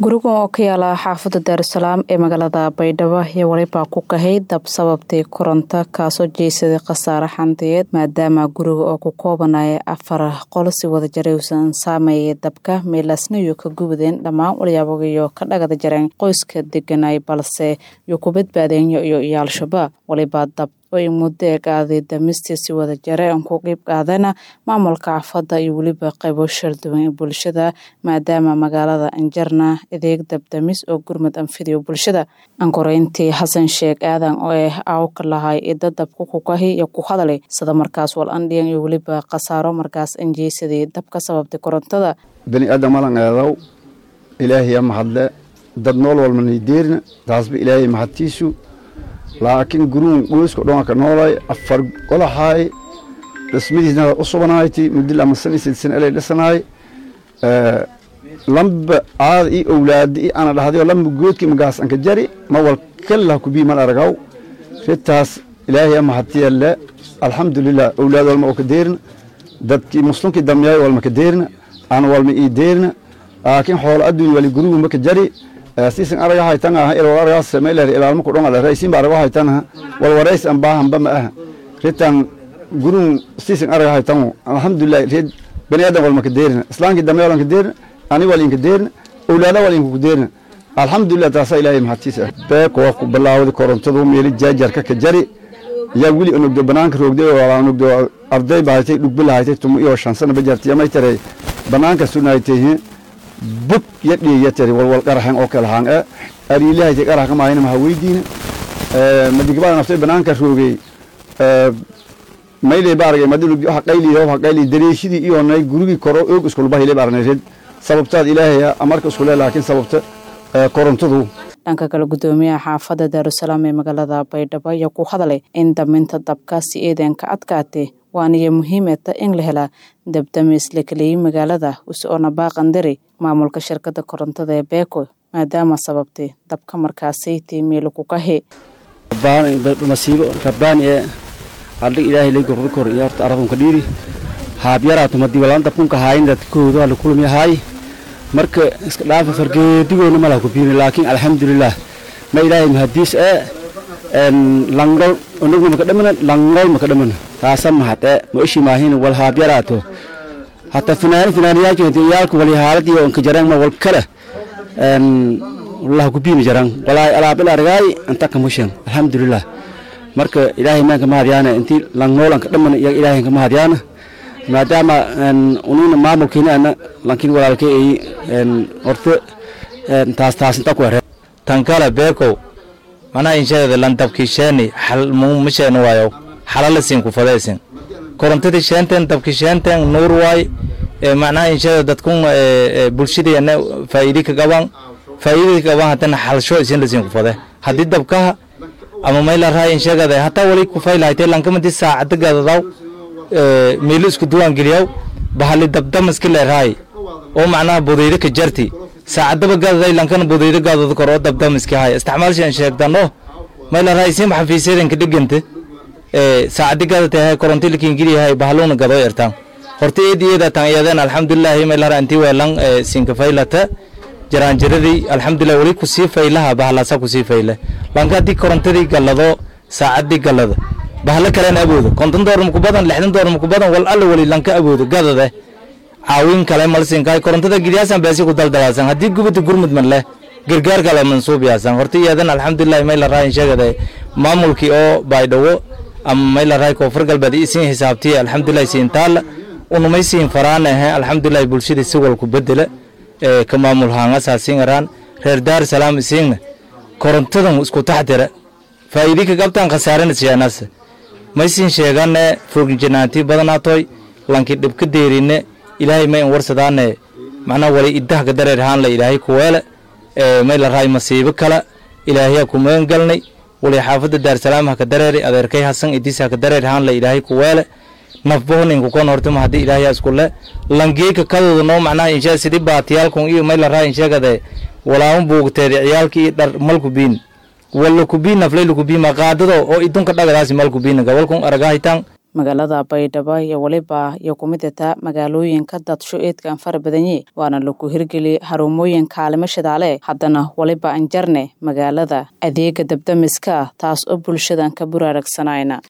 gurigan oo ka yaala xaafadda daarusalaam ee magaalada baydhabo iyo walibaa ku kahay dab sababtay koronto kaasoo jeysaday khasaare xandiyeed maadaama guriga oo ku koobanaya afar qol si wada jaray uusan saameeyay dabka meelaasna iyo ka gubadeen dhammaan walyaabogiyo ka dhagada jareen qoyska deganay balse iyo ku badbaadeen iyo iyo al-shabaab walibaa dab oy muddo ee qaaday damistii si wada jare aan ku qeyb qaadana maamulka xaafadda iyo weliba qaybo shalduwan ee bulshada maadaama magaalada anjarna adeeg dabdamis oo gurmud anfidiyo bulshada ankoreyntii xasan sheekh aadan oo ah aawka lahay ida dabka ku kahi iyo ku hadalay sida markaas wal andhiyan iyo weliba khasaaro markaas anjeysaday dab ka sababtay korontada bani aadam malan eedaw ilaahiya mahadle dad nool walmanay deerna taasba ilaahay mahadtiisu laakiin guruun qoyska dhoanka noolay afar golahaay dhismadiisna u subanayti muddo lama san isid san elay dhisanaay lamba aada i owlaada i ana dhahdayo lamba goodki magaas anka jari ma wal kallah kubii mal aragaw ritaas ilaahay mahadtiyalle alxamdulilah owlaad walma oo ka deerna dadkii muslimkii damyaay walma ka deerna ana walma ii deerna laakiin xoolo adduunya wali gurugu ma ka jari siisan araga haytan ah ilaa araga sameeyay ilaalmo ku dhon ala raysin ba araga haytan ah wal warays an baahan ba ma ah ritan gurun siisan araga haytan alhamdulillah rid bani adam wal makadeerna islaanki damay wal makadeerna ani wal inkadeerna awlaada wal inkadeerna alhamdulillah taasa ilaahay mahadtiisa bee ko ku bilaawday korontadu meel jaajarka ka jari yaa wili unugdo banaanka roogday oo unugdo arday baaytay dhugbilaaytay tumu iyo shan sano bajartay amay taray banaanka sunaaytay bug ya dhiyatari walwal qaraxan oo kala haan ariilahay qarax ka maayna ma weydiina madigbaad naftay banaanka roogay mayle baargay madilu waxa qayli waxa qayli dareeshidii iyo nay gurigi koro og isku bahile baarneed sababtaad ilaahay amarka isku leeyahay laakiin sababta korontadu dhanka kale gudoomiyaha xaafadda daarusalaam ee magaalada baydhabo ayaa ku hadalay in daminta dabkaasi eedanka adkaatay waaniyo muhiimata in la helaa dabdamis la keliyey magaalada usoona baaqandari maamulka shirkadda korontada ee beeko maadaama sababtay dabka markaasaytay meelo ku kahe masiibo rabbaani ee aldhig ilaahay lay gorda kor iyo horta aradunka dhiiri haabyaraatu madiwalaan dabkunka haayin dadkooda waa la kulmiyahaay marka iska dhaafa fargeedigoona malaha ku biini laakiin alxamdulilah ma ilaahay mahadiis ee langol onagna maka dhamana langol maka dhamana taasa mahad ee ma ishi maahin wal haabyaraato hata finaani finaaniyaajinta yaalka wali haaladiyo onka jarang ma wal kale wallaha ku biini jarang walaay alaabil argaay anta kamushan alxamdulilah marka ilaahay maanka mahadyaana intii langol anka dhamana iyaga ilaahay anka mahadyaana maadaama unina maamulkiina ana lankin walaalkay ay horta taas taas inta ku here tankala beekow manaa inshadeeda landabkii sheeni xal ma sheeni waayo xalala siin ku fadaysin korontadii sheenten dabkii sheenten nuur waay macnaha inshadeeda dadkun bulshadii faa'iidi ka qaban faa'iidii ka qaban hadana xalsho isin la siin ku fade haddii dabkaha ama mayla raay inshagada hataa wali ku faylahaytay lankamadi saacada gadadaw meelo isku duwaan geliyaw bahali dabdamaska leerahay oo macnaha budayda ka jarti saacadaba gadaday lankana budayda gadada kor oo dabdamaska hay isticmaalshan sheegdano mayla rahay sim xafiisyadan ka dhiganta saacadi gadata hay koronti lakin geliyahay bahaluna gado ertaan horta eedi eeda tan iyadeen alxamdulilah mayla rahay intii weelan sinka faylata jaraanjaradii alxamdulilah wali kusii faylaha bahalasa kusii fayle lanka haddii korontadii gallado saacadii gallada bahalo kalena aboodo konton doolar maku badan lixdan doolar maku badan wal alla wali lanka aboodo gadade caawin kale malsinkaay korontada gidiyaasan beesi ku daldalaasan haddii gubada gurmud man leh gargaar kale mansuub yaasan horta iyadan alxamdulilah mayla raay sheegada maamulkii oo baydhawo ama mayla raay koonfur galbeed isiin xisaabtiya alxamdulilah siin taala unumay siin faraan ahe alxamdulilah bulshadii si walku bedela ka maamul haangasaa siin araan reer daar salaam isiinna korontadan isku taxdira faa'iidi ka qabtaan khasaarana siyaanas maysin sheegane foginjanaanti badanaatoy lanki dhibka deerine ilaahay may an warsadaane macnaa wali idaha ka dareer haanla ilaahay kuweele may la raay masiibo kala ilaahayaa ku magan galnay wali xaafadda daarsalaam ha ka dareeri adeerkay hasan idis ha ka dareer haanla ilaahay kuweele nafbohninka kon hortama haddii ilaahayaa iskule langeeka kadooda noo macnaha inshaa sidii baatiyaalkun iyo may la raay insheegade walaama buugteedi ciyaalki iyo dhar malku biin walla kubiin naflay lukubiin maqaadado oo idunka dhagadaasi mal kubiin gabalkun aragahitan magaalada baydhabo iyo weliba iyo kumidata magaalooyinka dadsho eedkan fara badanye waana lagu hirgeli harumooyin kaalimo shidaale haddana weliba anjarne magaalada adeega dabdamiska taas oo bulshadan ka buraaragsanayna